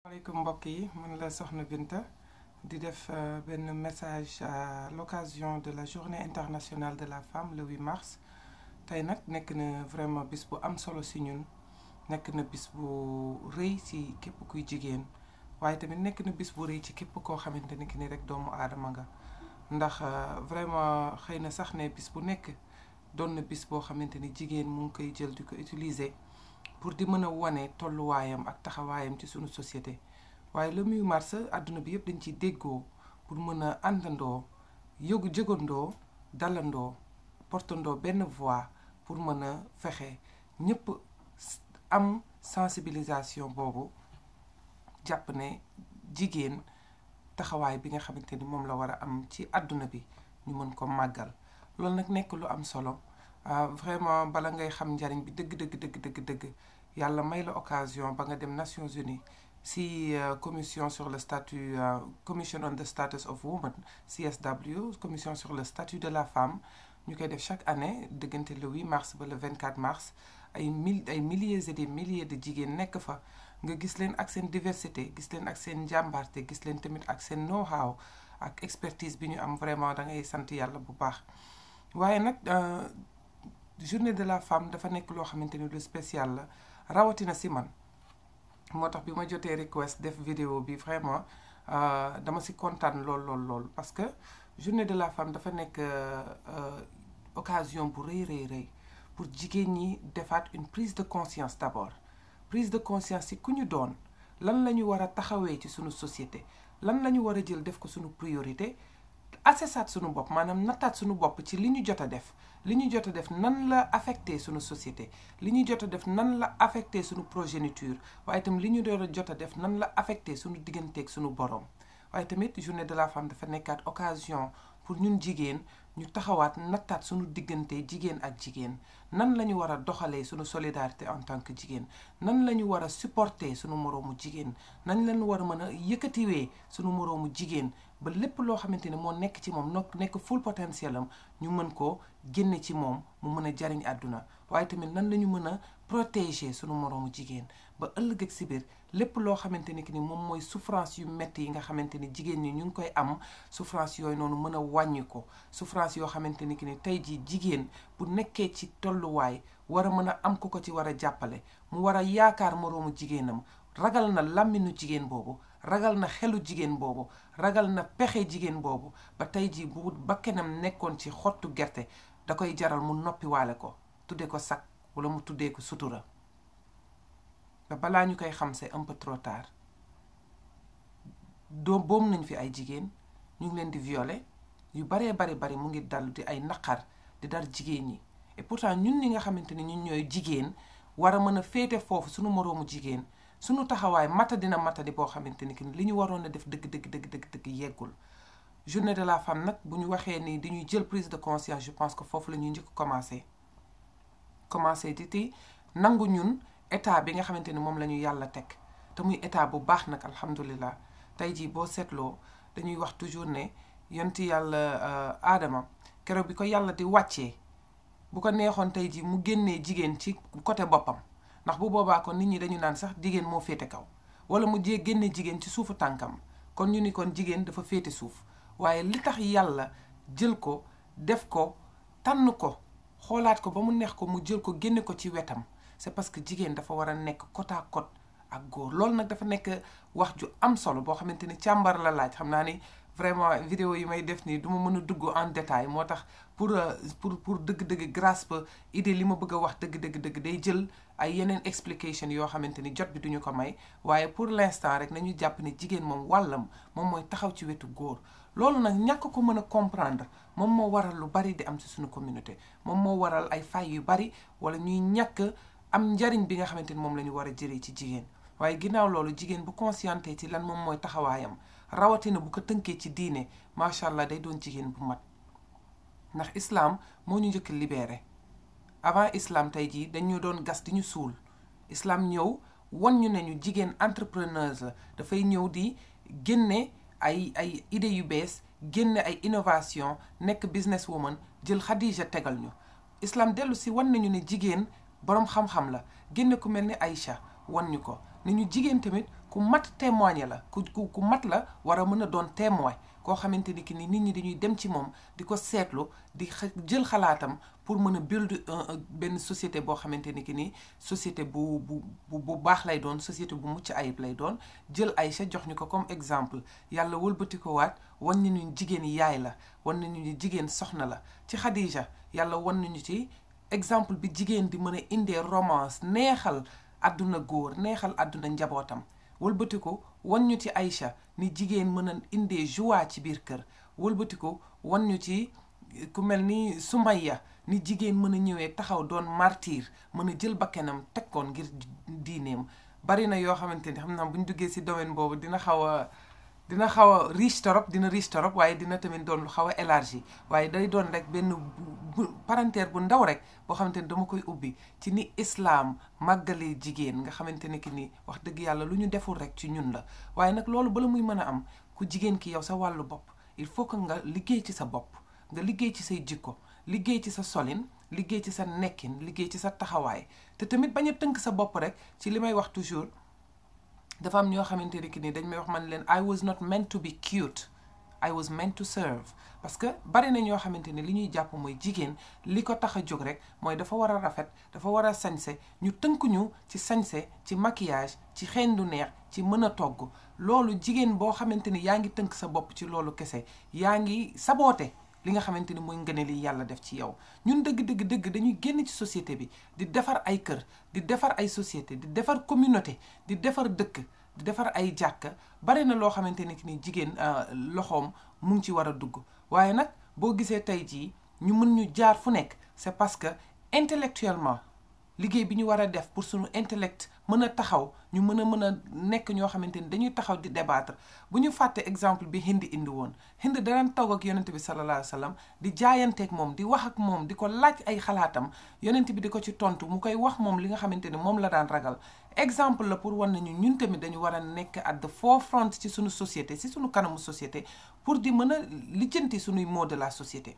maaleykum mbokk yi man la Soxna Binta di def benn message à l'occasion de la journée internationale de la femme le 8 mars tey nag nekk na vraiment bis bu am solo si ñun nekk na bis bu rëy ci képp kuy jigéen waaye tamit nekk na bis bu rëy ci képp koo xamante ni ki ni rek doomu aadama nga ndax vraiment xëy na sax ne bis bu nekk doon na bis boo xamante ni jigéen mu ngi koy jël di ko utiliser pour di mën a wane tolluwaayam ak taxawaayam ci sunu société waaye le 8 mars àdduna bi yëpp dañ ciy déggoo pour mën a àndandoo yëgu jëgandoo dalandoo portandoo benn voix pour mën a fexe ñëpp am sensibilisation boobu jàpp ne jigéen taxawaay bi nga xamante ni moom la war a am ci àdduna bi ñu mën ko màggal loolu nag nekk lu am solo vraiment bala ngay xam njariñ bi dëgg dëgg dëgg dëgg dëgg yàlla may la occasion ba nga dem Nations Unies si commission sur le statut commission on the status of woman CSW commission sur le statut de la femme ñu koy def chaque année diggante le 8 mars ba le 24 mars ay mille ay milliers et des milliers de jigéen nekk fa nga gis leen ak seen diversité gis leen ak seen njàmbaarte gis leen tamit ak seen know-how ak expertise bi ñu am vraiment da ngay sant yàlla bu baax waaye nag journée de la femme dafa nekk loo xamante ni lu spécial la rawatina si man moo tax bi ma jotee request def vidéo bi vraiment dama si kontaan lool lool lool parce que journée de la femme dafa nekk occasion bu rëy rëy rëy pour jigéen ñi defaat une prise de conscience d'abord prise de conscience ci ku ñu doon lan la ñu war a taxawee ci sunu société lan la ñu war a jël def ko sunu priorité assessaat sunu bopp maanaam nattaat sunu bopp ci li ñu jot a def li ñu jot a def nan la affecté sunu société li ñu jot a def nan la affecté sunu progéniture waaye itam li ñu doon jot a def nan la affecté sunu digganteeg sunu borom waaye tamit journée de la femme dafa nekkaat occasion pour ñun jigéen ñu taxawaat nattaat sunu diggante jigéen ak jigéen nan la ñu war a doxalee sunu solidarité en tant que jigéen nan la ñu war a supporter sunu moroomu jigéen nan la ñu war a mën a yëkkatiwee sunu moroomu jigéen ba lépp loo xamante ne moo nekk ci moom noo nekk full potentiel am ñu mën ko génne ci moom mu mën a jariñ àdduna waaye tamit nan la ñu mën a protéger sunu moroomu jigéen ba ëllëg ak si biir lépp loo xamante ni que ni moom mooy souffrance yu metti yi nga xamante ni jigéen ñi ñu ngi koy am souffrance yooyu noonu mën a wàññi ko souffrance yoo xamante ni que ni tey jii jigéen bu nekkee ci tolluwaay war a mën a am ku ko ci war a jàppale mu war a yaakaar moroomu jigéenam ragal na làmminu jigéen boobu ragal na xelu jigéen boobu ragal na pexe jigéen boobu ba tey jii bu bakkenam nekkoon ci xottu gerte da koy jaral mu noppiwaale ko tuddee ko sakk wala mu tuddee ko sutura ba balaa ñu koy xam c'est un peu trop tard doo boom nañ fi ay jigéen ñu ngi leen di violer yu baree bari bari mu ngi dal di ay naqar di dar jigéen ñi et pourtant ñun ñi nga xamante ni ñun ñooy jigéen war a mën a féete foofu suñu moroomu jigéen suñu taxawaay mata dina mata di boo xamante ni li ñu waroon a def dëgg dëgg dëgg dëgg dëgg yeggul journée de la femme nag bu ñu waxee ni dañuy jël prise de conscience je pense que foofu la ñuy njëkk commencé commencé di ti nangu ñun état bi nga xamante ni moom la ñu yàlla teg te muy état bu baax nag alhamdulilah tey jii boo seetloo dañuy wax toujours ne yonti yàlla aadama keroog bi ko yàlla di wàccee bu ko neexoon tey jii mu génnee jigéen ci côté boppam ndax bu boobaa kon nit ñi dañu naan sax jigéen moo féete kaw wala mu jee génne jigéen ci suufu tànkam kon ñu ni kon jigéen dafa féete suuf waaye li tax yàlla jël ko def ko tànn ko xoolaat ko ba mu neex ko mu jël ko génne ko ci wetam c'est parce que jigéen dafa war a nekk côte à côte ak góor loolu nag dafa nekk wax ju am solo boo xamante ni càmbar la laaj xam naa ni vraiment vidéo yi may def nii du ma mën a dugg en détail moo tax pour pour pour dëgg-dëgg grâce ba idée li ma bëgg a wax dëgg-dëgg-dëgg day jël ay yeneen explication yoo xamante ni jot bi duñu ko may waaye pour l'instant rek nañu jàpp ne jigéen moom wàllam moom mooy taxaw ci wetu góor loolu nag ñàkk ko mën a comprendre moom moo waral lu bari di am ci suñu communauté moom moo waral ay fay yu bari wala ñuy ñàkk am njariñ bi nga xamante ni moom la ñu war a jëlee ci jigéen waaye ginnaaw loolu jigéen bu conscienté ci lan moom mooy taxawaayam rawatina bu ko tënkee ci diine macha allah day doon jigéen bu mat ndax islam moo ñu njëkk libéré avant islam tey jii dañu doon gas di ñu suul islam ñëw wan ñu ne ñu jigéen entrepreneuse la dafay ñëw di génne ay ay idées yu bees génne ay innovation nekk business woman jël Khadija tegal ñu islam dellu si wan nañu ne jigéen boroom xam-xam la génne ku mel ni Aïcha wan ñu ko ni ñu jigéen tamit ku mat témoigner la ku ku ku mat la war a mën a doon témoin koo xamante ni ki ni nit ñi dañuy dem ci moom di ko seetlu di jël xalaatam pour mën a build benn société boo xamante ni ki ni société bu bu bu baax lay doon société bu mucc ayib lay doon jël Aïcha jox ñu ko comme exemple yàlla wëlbati ko waat wan nañu jigéen yaay la wan nañu ni jigéen soxna la ci Khadija yàlla wan nañu ci exemple bi jigéen di mën a indee romance neexal àdduna góor neexal àdduna njabootam wëlbati ko wan ñu ci Aïcha ni jigéen mën a indee joie ci biir kër wëlbati ko wan ñu ci ku mel ni Sumayya ni jigéen mën a ñëwee taxaw doon martyr mën a jël bakkanam teg koon ngir diineem bari na yoo xamante ni xam naa bu ñu duggee si domaine boobu dina xaw a dina xaw a riche torop dina riche torop waaye dina tamit doon lu xaw a élargi waaye day doon rek benn parenthèse bu ndaw rek boo xamante ni dama koy ubbi ci ni islam màggalee jigéen nga xamante ne ki ni wax dëgg yàlla lu ñu deful rek ci ñun la waaye nag loolu bala muy mën a am ku jigéen ki yow sa wàllu bopp il faut que nga liggéey ci sa bopp nga liggéey ci say jikko liggéey ci sa solin liggéey ci sa nekkin liggéey ci sa taxawaay te tamit bañ a tënk sa bopp rek ci li may wax toujours dafa am ñoo xamante ne ki ni dañ may wax man leen I was not meant to be cute I was meant to serve parce que bari na ñoo xamante ne li ñuy jàpp mooy jigéen li ko tax a jóg rek mooy dafa war a rafet dafa war a sañse ñu tënk ñu ci sañse ci maquillage ci xeeñ du neex ci mën a togg loolu jigéen boo xamante ni yaa ngi tënk sa bopp ci loolu kese yaa ngi saboote li nga xamante ni mooy ngëne li yàlla def ci yow ñun dëgg dëgg dëgg dañuy génn ci société bi di defar ay kër di defar ay société di defar communauté di defar dëkk di defar ay jàkka bari na loo xamante ni ni jigéen loxoom mu ngi ci war a dugg waaye nag boo gisee tey jii ñu mën ñu jaar fu nekk c'est parce que intellectuellement liggéey bi ñu war a def pour suñu intellect mën a taxaw ñu mën a mën a nekk ñoo xamante ni dañuy taxaw di débattre bu ñu fàtte exemple bi Hind indi woon Hind daan toog ak yonent bi sallallahu alayhi wa sallam di jaayanteeg moom di wax ak moom di ko laaj ay xalaatam yonent bi di ko ci tontu mu koy wax moom li nga xamante ni moom la daan ragal exemple la pour wan nañu ñun tamit dañu war a nekk at the forefront ci suñu société ci suñu kanamu société pour di mën a lijjanti suñuy mot de la société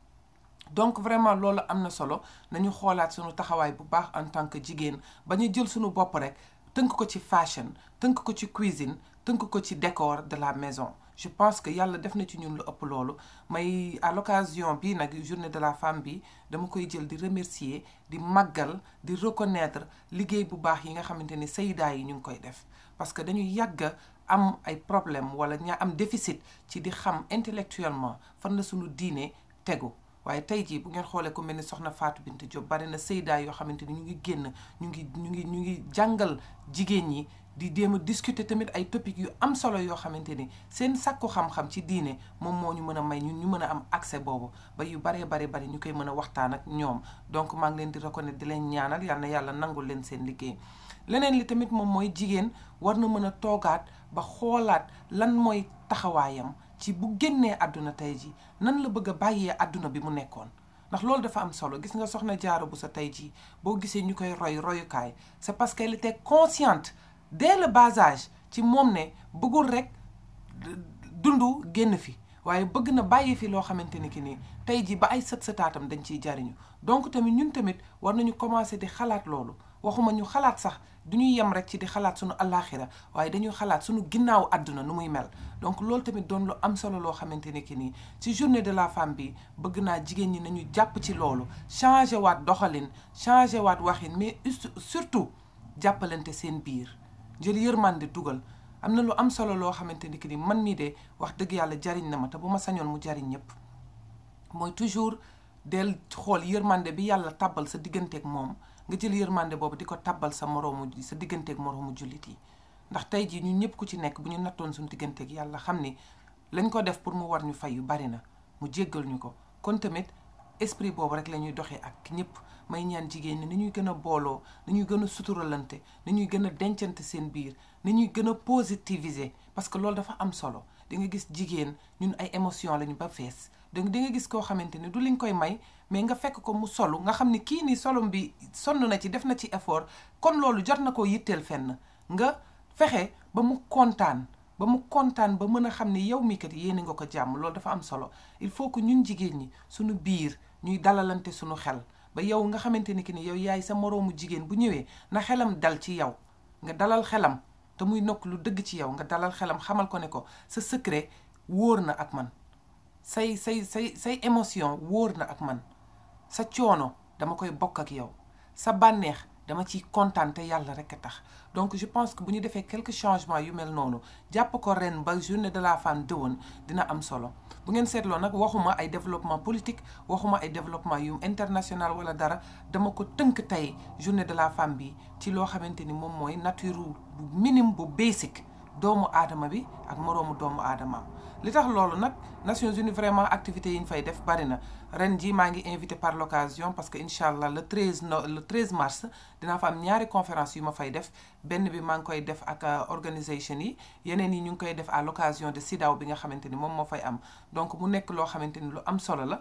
donc vraiment loolu am na solo nañu xoolaat suñu taxawaay bu baax en tant que jigéen ba ñu jël suñu bopp rek tënk ko ci fashion tënk ko ci cuisine tënk ko ci décor de la maison je pense que yàlla def na ci ñun lu ëpp loolu may à l'occasion bi nag journée de la femme bi dama koy jël di remercier di màggal di reconnaître liggéey bu baax yi nga xamante ni saydaa yi ñu ngi koy def parce que dañu yàgg am ay problème wala ñaa am déficit ci di xam intellectuellement fan la suñu diine tegu waaye tey jii bu ngeen xoolee ku mel ni soxna Fatou Bintou Diop bari na saydaa yoo xamante ni ñu ngi génn ñu ngi ñu ngi ñu ngi jàngal jigéen ñi di jéem a discuter tamit ay topics yu am solo yoo xamante ni seen sàkku xam-xam ci diine moom moo ñu mën a may ñun ñu mën a am accès boobu ba yu baree bari bari ñu koy mën a waxtaan ak ñoom donc maa ngi leen di reconnaître di leen ñaanal yal na yàlla nangul leen seen liggéey leneen li tamit moom mooy jigéen war na mën a toogaat ba xoolaat lan mooy taxawaayam ci bu génnee àdduna tey ji nan la bëgg a bàyyee àdduna bi mu nekkoon ndax loolu dafa am solo gis nga soxna Jaara bu sa tey jii boo gisee ñu koy roy royukaay c'est parce qu'elle était consciente dès le bas âge ci moom ne bëggul rek dundu génn fi waaye bëgg na bàyyi fi loo xamante ni ki nii tey jii ba ay sët sëtaatam dañ ciy jariñu donc tamit ñun tamit war nañu commencer di xalaat loolu waxuma ñu xalaat sax du ñuy yem rek ci di xalaat suñu allaaxira waaye dañuy xalaat suñu ginnaaw àdduna nu muy mel donc loolu tamit doon lu am solo loo xamante ne ki nii ci journée de la femme bi bëgg naa jigéen ñi nañu jàpp ci loolu changer waat doxalin changer waat waxin mais surtout jàppalante seen biir jël yërmande dugal am na lu am solo loo xamante ni ki ni man mii de wax dëgg yàlla jariñ na ma te bu ma sañoon mu jariñ ñëpp mooy toujours del xool yërmande bi yàlla tàbbal sa digganteeg moom nga jël yërmande boobu di ko tàbbal sa moroomu sa digganteeg moroomu jullit yi ndax tey jii ñun ñëpp ku ci nekk bu ñu nattoon suñu digganteeg yàlla xam ni lañ ko def pour mu war ñu fay yu bari na mu jéggal ñu ko kon tamit esprit boobu rek la ñuy doxee ak ñëpp may ñaan jigéen ñi ni ñuy gën a booloo ni ñuy gën a suturalante ni ñuy gën a dencante seen biir ni ñuy gën a positiviser parce que loolu dafa am solo di nga gis jigéen ñun ay émotion lañu ba fees donc di nga gis koo xamante ni du liñ koy may mais nga fekk ko mu solu nga xam ni kii nii solom bi sonn na ci def na ci effort kon loolu jot na koo yitteel fenn nga fexe ba mu kontaan ba mu kontaan ba mën a xam ni yow mii kat yéene nga ko jàmm loolu dafa am solo il faut que ñun jigéen ñi suñu biir ñuy dalalante suñu xel ba yow nga xamante ni ki ni yow yaay sa moroomu jigéen bu ñëwee na xelam dal ci yow nga dalal xelam te muy nokk lu dëgg ci yow nga dalal xelam xamal ko ne ko sa secret wóor na ak man say say say say émotion wóor na ak man sa coono dama koy bokk ak yow sa bànneex dama ciy kontaan te yàlla rek a tax donc je pense que bu ñu defee quelques changements yu mel noonu jàpp ko ren ba journée de la femme dëwoon dina am solo bu ngeen seetloo nag waxuma ay développement politique waxuma ay développement yu international wala dara dama ko tënk tey journée de la femme bi ci loo xamante ni moom mooy nature bu minime bu basic doomu aadama bi ak moroomu doomu aadama li tax loolu nag Nations Unies vraiment activités yi ñu fay def bari na ren jii maa ngi invité par l'occasion parce que incha allah le 13 no le 13 mars dinaa fa am ñaari conférence yu ma fay def benn bi maa ngi koy def ak organisation yi yeneen yi ñu ngi koy def à l'occasion de SIDAW bi nga xamante ni moom moo fay am donc mu nekk loo xamante ni lu am solo la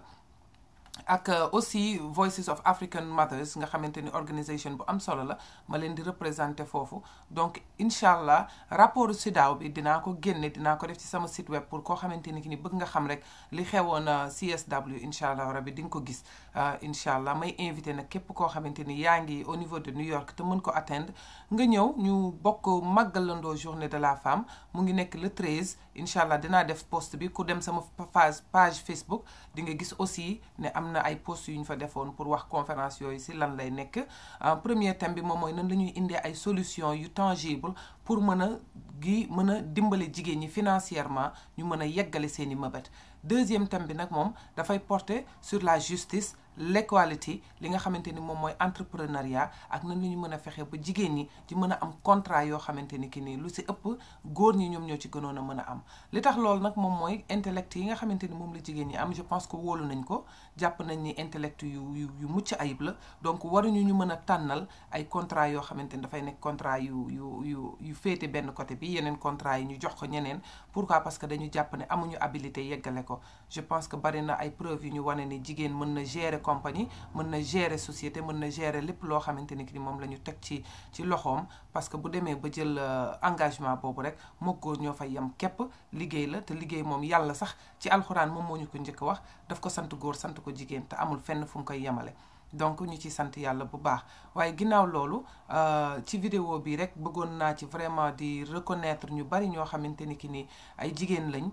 ak aussi Voices of African Mothers nga xamante ni organisation bu am solo la ma leen di représenter foofu donc incha allah rapport SIDAW bi dinaa ko génne dinaa ko def ci sama site web pour koo xamante ni ki ni bëgg nga xam rek li xewoon CSW incha allah rabi di nga ko gis incha allah may invité nag képp koo xamante ni yaa ngi au niveau de New York te mën ko atteindre nga ñëw ñu bokk màggalandoo journée de la femme mu ngi nekk le 13 incha allah dinaa def post bi ku dem sama page page Facebook di nga gis aussi ne am na ay post yu ñu fa defoon pour wax conférence yooyu si lan lay nekk premier thème bi moom mooy nan la ñuy indee ay solution yu tangible pour mën a gi mën a dimbale jigéen ñi financièrement ñu mën a yeggale seen i mëbët deuxième thème bi nag moom dafay porter sur la justice l'equality li nga xamante ni moom mooy entrepreneuriat ak nan la ñu mën a fexe ba jigéen ñi di mën a am contrat yoo xamante ni ki nii lu si ëpp góor ñi ñoom ñoo ci gënoon a mën a am li tax loolu nag moom mooy intellect yi nga xamante ni moom la jigéen ñi am je pense que wóolu nañ ko jàpp nañ ni intellect yu yu yu mucc ayib la donc waruñu ñu mën a tànnal ay contrat yoo xamante ni dafay nekk contrat yu yu yu yu féete benn côté bi yeneen contrat yi ñu jox ko ñeneen pourquoi parce que dañu jàpp ne amuñu habilité yeggale ko je pense que bari na ay preuves yu ñu wane ni jigéen mën na gérer compagnie mën na gérer société mën na gérer lépp loo xamante ni ki moom la ñu teg ci ci loxoom parce que bu demee ba jël engagement boobu rek moo góor ñoo fay yem képp liggéey la te liggéey moom yàlla sax ci alxuraan moom moo ñu ko njëkk wax daf ko sant góor sant ko jigéen te amul fenn fu mu koy yemale donc ñu ci sant yàlla bu baax waaye ginnaaw loolu ci vidéo bi rek bëggoon naa ci vraiment di reconnaître ñu bari ñoo xamante ni ki ni ay jigéen lañ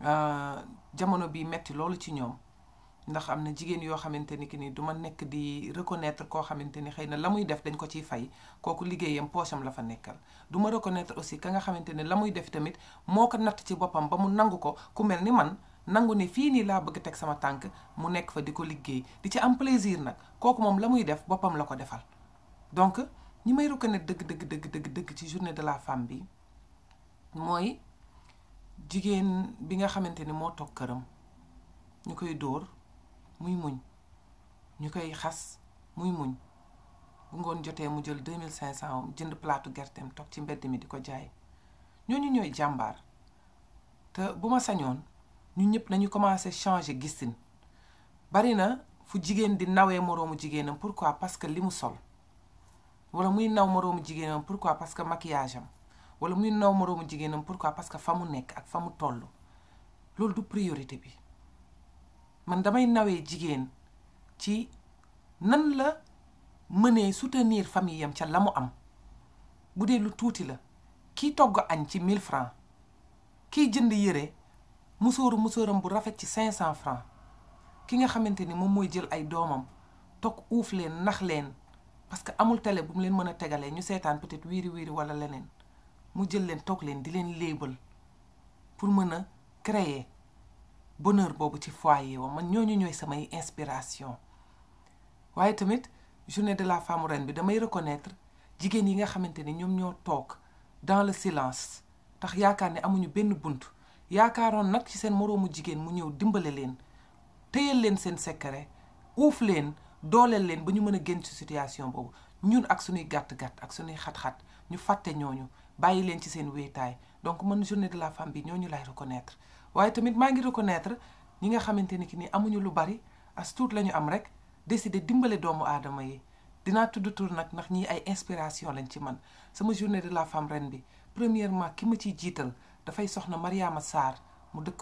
jamono bi metti loolu ci ñoom ndax am na jigéen yoo xamante ni ki ni du ma nekk di reconnaître koo xamante ni xëy na la muy def dañ ko ciy fay kooku liggéeyam poosam la fa nekkal du ma reconnaître aussi ka nga xamante ne la muy def tamit moo ko natt ci boppam ba mu nangu ko ku mel ni man nangu ni fii nii laa bëgg teg sama tànk mu nekk fa di ko liggéey di ci am plaisir nag kooku moom la muy def boppam la ko defal donc ñi may reconnaître dëgg dëgg dëgg dëgg dëgg ci journée de la femme bi mooy jigéen bi nga xamante ni moo toog këram ñu koy dóor muy muñ ñu koy xas muy muñ bu ngoon jotee mu jël deux mille cinq cent am jënd plaatu gerteem toog ci mbedd mi di ko jaay ñooñu ñooy jàmbaar te bu ma sañoon ñun ñëpp nañu commencé changer gisin bari na fu jigéen di nawee moroomu jigéenam pourquoi parce que li mu sol wala muy naw moroomu jigéenam pourquoi parce que maquillage am wala muy naw moroomu jigéenam pourquoi parce que fa mu nekk ak fa mu toll loolu du priorité bi man damay nawee jigéen ci nan la mënee soutenir famille yam ca la mu am bu dee lu tuuti la kii togg añ ci 1000 francs kiy jënd yére musóoru musóoram bu rafet ci 500 francs ki nga xamante ni moom mooy jël ay doomam toog uuf leen nax leen parce que amul télé bu mu leen mën a tegalee ñu seetaan peut-être wiiri wiiri wala leneen mu jël leen toog leen di leen léebal pour mën a créer bonheur boobu ci foyer wa man ñooñu ñooy samay inspiration waaye tamit journée de la femme ren bi damay reconnaître jigéen yi nga xamante ni ñoom ñoo toog dans le silence tax yaakaar ne amuñu benn bunt yaakaaroon nag ci seen moroomu jigéen mu ñëw dimbale leen téyal leen seen secret uuf leen dooleel leen ba ñu mën a génn ci situation boobu ñun ak suñuy gàtt-gàtt ak suñuy xat-xat ñu fàtte ñooñu bàyyi leen ci seen wéetaay donc man journée de la femme bi ñooñu lay reconnaître waaye tamit maa ngi reconnaître ñi nga xamante ni ki ni amuñu lu bari as tuut la ñu am rek décider dimbale doomu aadama yi dinaa tudd tur nag ndax ñii ay inspiration lañ ci man sama journée de la femme ren bi premièrement ki ma ciy jiital dafay soxna Mariama Sarr mu dëkk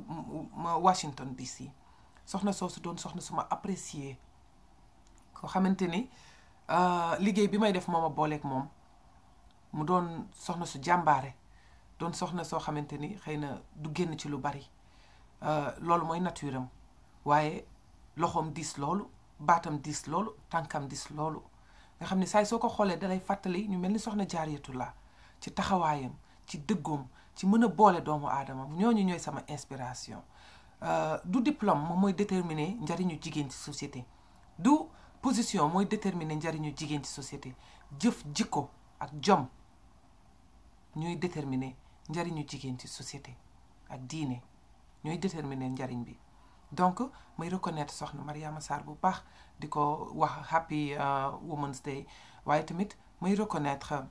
Washington DC soxna soosu doon soxna suma apprécier koo xamante ni liggéey bi may def moom a booleeg moom mu doon soxna su jàmbaare doon soxna soo xamante ni xëy na du génn ci lu bari loolu mooy nature am waaye loxoom diis loolu baatam diis loolu tànkam diis loolu nga xam ne saay soo ko xoolee dalay fàttali ñu mel ni soxna Jaariyatullah ci taxawaayam ci dëggoom ci mën a boole doomu aadama ñooñu ñooy sama inspiration du diplôme moom mooy déterminer njariñu jigéen ci société du position mooy déterminer njariñu jigéen ci société jëf jikko ak jom ñooy déterminer njariñu jigéen ci société ak diine ñooy déterminer njariñ bi donc may reconnaître soxna Mariama Sarr bu baax di ko wax happy Women's Day waaye tamit may reconnaître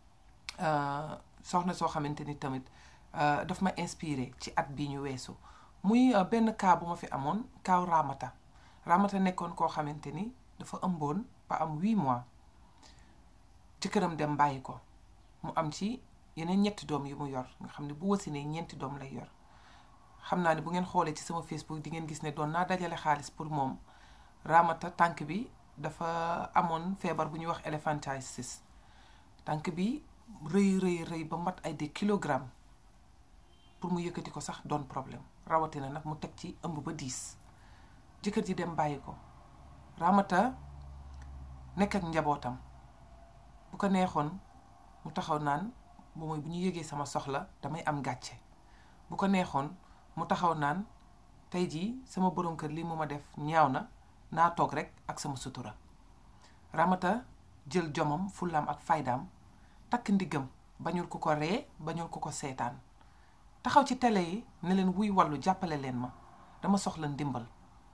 soxna soo xamante ni tamit daf ma inspiré ci at bii ñu weesu muy benn cas bu ma fi amoon kaaw Ramata Ramata nekkoon koo xamante ni dafa ëmboon ba am huit mois jëkkëram dem bàyyi ko mu am ci yeneen ñetti doom yu mu yor nga xam ne bu wasinee ñeenti doom lay yor xam naa ne bu ngeen xoolee ci sama Facebook di ngeen gis ne doon naa dajale xaalis pour moom Ramata tànk bi dafa amoon feebar bu ñuy wax elephantiasis tànk bi rëy rëy rëy ba mat ay des kilogrammes pour mu yëkkati ko sax doon problème rawatina nag mu teg ci ëmb ba diis jëkkër ji dem bàyyi ko Ramata nekk ak njabootam bu ko neexoon mu taxaw naan bu mooy bu ñu yëgee sama soxla damay am gàcce bu ko neexoon mu taxaw naan tey jii sama borom kër lii mu ma def ñaaw na naa toog rek ak sama sutura Ramata jël jomam fullaam ak faydaam takk ndiggam bañul ku ko ree bañul ku ko seetaan taxaw ci télé yi ne leen wuy wàllu jàppale leen ma dama soxla ndimbal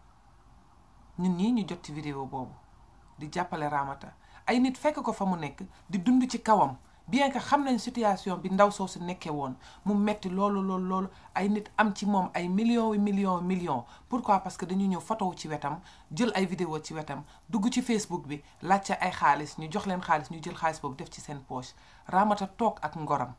ñun ñii ñu jot ci vidéo boobu di jàppale Ramata ay nit fekk ko fa mu nekk di dund ci kawam bien que xam nañ situation bi ndaw soosu nekkee woon mu metti loolu loolu loolu ay nit am ci moom ay millions yu millions millions pourquoi parce que dañu ñëw photo ci wetam jël ay vidéo ci wetam dugg ci Facebook bi laajte ay xaalis ñu jox leen xaalis ñu jël xaalis boobu def ci seen poche Ramata toog ak ngoram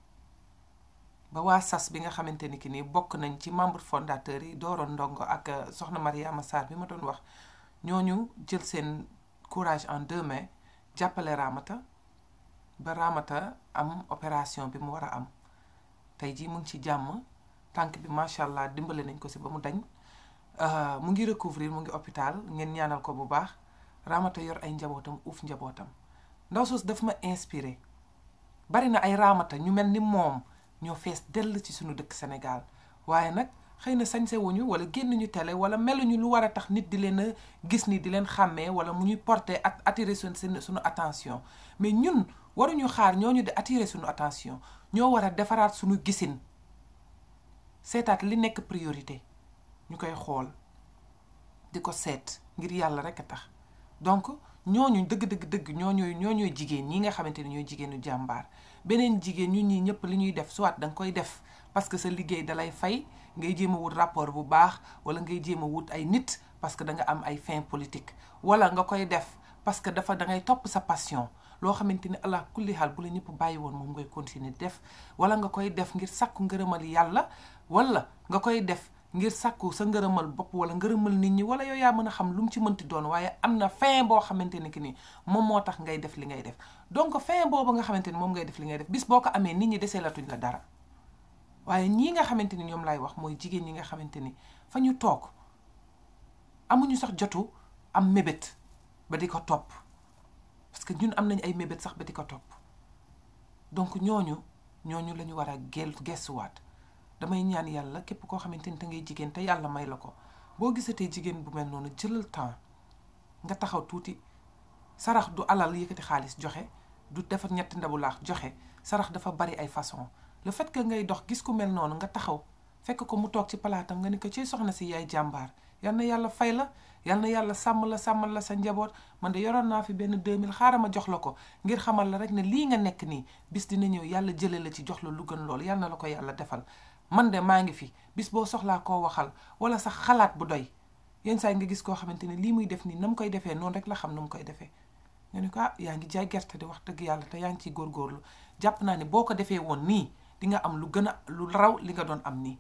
ba waa sas bi nga xamante ni ki nii bokk nañ ci membre fondateur yi dooroon ndongo ak soxna Mariama Sarr bi ma doon wax ñooñu jël seen courage en deux mains jàppale Ramata ba Ramata am opération bi mu war a am tey jii mu ngi ci jàmm tànk bi macha allah dimbale nañ ko si ba mu dañ mu ngi recouvrir mu ngi hôpital ngeen ñaanal ko bu baax Ramata yor ay njabootam uuf njabootam ndaw soos daf ma inspiré bari na ay Ramata ñu mel ni moom ñoo fees dell ci suñu dëkk Sénégal waaye nag xëy na sañse wuñu wala génn ñu télé wala meluñu lu war a tax nit di leen a gis ni di leen xàmmee wala mu ñuy porter at attirer suñu suñu attention mais ñun waruñu xaar ñooñu di attirer suñu attention ñoo war a defaraat suñu gisin seetaat li nekk priorité ñu koy xool di ko seet ngir yàlla rek a tax donc ñooñu dëgg dëgg dëgg ñooñooy ñooñooy jigéen ñi nga xamante ni ñooy jigéenu jàmbaar beneen jigéen ñun ñii ñëpp li ñuy def soit da nga koy def parce que sa liggéey dalay fay ngay jéem a wut rapport bu baax wala ngay jéem a wut ay nit parce que da nga am ay fin politique wala nga koy def parce que dafa da ngay topp sa passion loo xamante ni allah kulli xaal bu la ñëpp bàyyi woon moom ngay continuer def wala nga koy def ngir sàkku ngërëmal yàlla wala nga koy def ngir sàkku sa ngërëmal bopp wala ngërëmal nit ñi wala yow yaa mën a xam lu mu ci mënti doon waaye am na fin boo xamante ni ki ni moom moo tax ngay def li ngay def donc fin boobu nga xamante ni moom ngay def li ngay def bis boo ko amee nit ñi desee latuñ la dara waaye ñii nga xamante ni ñoom laay wax mooy jigéen ñi nga xamante ni fa ñu toog amuñu sax jotu am mébét ba di ko topp parce que ñun am nañ ay mébét sax ba di ko topp donc ñooñu ñooñu la ñu war a gel gestuwaat damay ñaan yàlla képp koo xamante ni te ngay jigéen te yàlla may la ko boo gisatee jigéen bu mel noonu jëlal temps nga taxaw tuuti sarax du alal yëkkati xaalis joxe du defar ñetti ndabu laax joxe sarax dafa bari ay façon le fait que ngay dox gis ku mel noonu nga taxaw fekk ko mu toog ci palaatam nga ni ko ci soxna si yaay jàmbaar yal na yàlla fay la yal na yàlla sàmm la sàmmal la sa njaboot man de yoroon naa fi benn 2000 xaaral ma jox la ko ngir xamal la rek ne lii nga nekk nii bis dina ñëw yàlla jële la ci jox la lu gën loolu yal na la ko yàlla defal man de maa ngi fi bis boo soxlaa koo waxal wala sax xalaat bu doy yenn saa yi nga gis koo xamante ne lii muy def nii na mu koy defee noonu rek la xam na mu koy defee nga ne ko ah yaa ngi jaay gerte di wax dëgg yàlla te yaa ngi ciy góorgóorlu jàpp naa ne boo ko defee woon nii di nga am lu gën a lu raw li nga doon am nii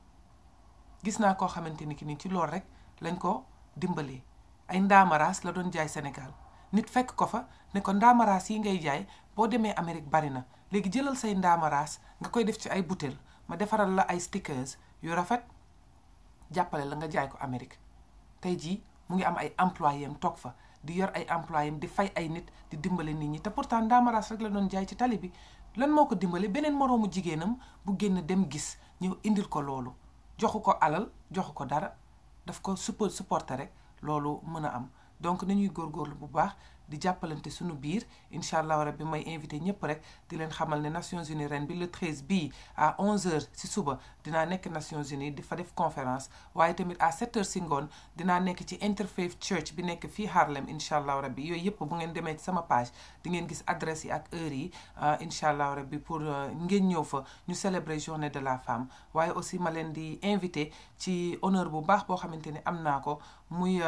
gis naa koo xamante ni ki nii ci loolu rek lañ ko dimbalee ay ndaamaraas la doon jaay Sénégal nit fekk ko fa ne ko ndaamaraas yi ngay jaay boo demee Amérique bari na léegi jëlal say ndaamaraas nga koy def ci ay butéel ma defaral la ay stickers yu rafet jàppale la nga jaay ko Amérique tey jii mu ngi am ay employés am toog fa di yor ay employés am di fay ay nit di dimbale nit ñi te pourtant ndaamaraas rek la doon jaay ci tali bi lan moo ko dimbale beneen moroomu jigéenam bu génn dem gis ñëw indil ko loolu joxu ko alal joxu ko dara daf ko support supporter rek loolu mën a am donc nañuy góorgóorlu bu baax di jàppalante suñu biir incha allah rabbi may invité ñëpp rek di leen xamal ne Nations Unies ren bi le 13 bii à 11h si suba dinaa nekk Nations Unies di fa def conférence waaye tamit à 7h si ngoon dinaa nekk ci Interfaith Church bi nekk fii Harlem incha allah rabbi yooyu yëpp bu ngeen demee ci sama page di ngeen gis adresse yi ak heure yi incha allah rabbi pour ngeen ñëw fa ñu célébrer journée de la femme waaye aussi ma leen di invité ci honneur bu baax boo xamante ni am naa ko muy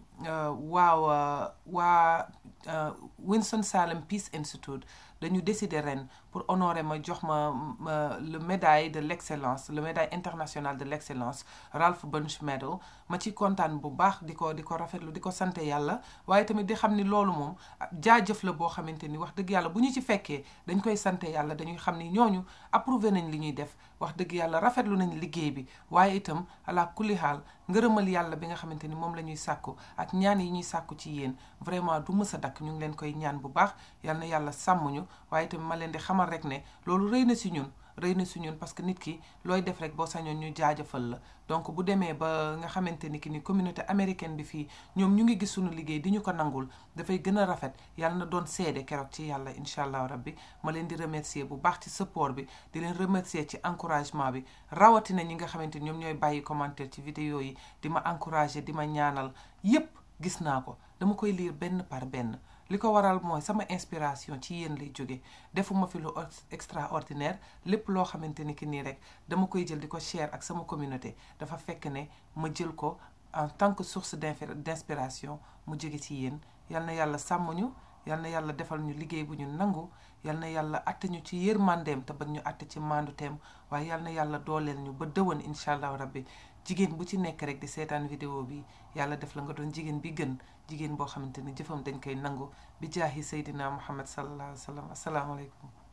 waaw waa Winston Salem Peace Institute dañu décider ren pour honorer ma jox ma le médaille de l'excellence le médaille internationale de l'excellence Ralph Bunche Medal ma ci kontaan bu baax di ko di ko rafetlu di ko sante yàlla waaye tamit di xam ni loolu moom jaajëf la boo xamante ni wax dëgg yàlla bu ñu ci fekkee dañ koy sante yàlla dañuy xam ni ñooñu approuvé nañ li ñuy def wax dëgg yàlla rafetlu nañ liggéey bi waaye itam ala kulli xaal ngërëmal yàlla bi nga xamante ni moom la ñuy sàkku ak ñaan yi ñuy sàkku ci yéen vraiment du mës a dakk ñu ngi leen koy ñaan bu baax yal na yàlla sàmm ñu waaye itam ma leen di xamal rek ne loolu rëy na si ñun rëy na si ñun parce que nit ki looy def rek boo sañoon ñu jaajëfal la donc bu demee ba nga xamante ni ki ni communauté américaine bi fii ñoom ñu ngi gis suñu liggéey di ñu ko nangul dafay gën a rafet yàlla na doon seede keroog ci yàlla incha allah rabbi ma leen di remercier bu baax ci support bi di leen remercier ci encouragement bi rawatina ñi nga xamante ni ñoom ñooy bàyyi commentaire ci vidéo yi di ma encourager di ma ñaanal yépp gis naa ko dama koy lire benn par benn li ko waral mooy sama inspiration ci yéen lay jóge defuma fi lu extraordinaire lépp loo xamante ni ki nii rek dama koy jël di ko share ak sama communauté dafa fekk ne ma jël ko en tant que source d'inspiration mu jóge ci yéen yal na yàlla sàmm ñu yal na yàlla defal ñu liggéey bu ñu nangu yal na yàlla atte ñu ci yërmandeem te bañ ñu atte ci maandu teem waaye yal na yàlla dooleel ñu ba dëwan incha allah rabbi jigéen bu ci nekk rek di seetaan vidéo bi yàlla def la nga doon jigéen bi gën jigéen boo xamante ni jëfam dañ koy nangu bi jaahi seydina muhammad sallallahu alayhi wa sallam asalaamaaleykum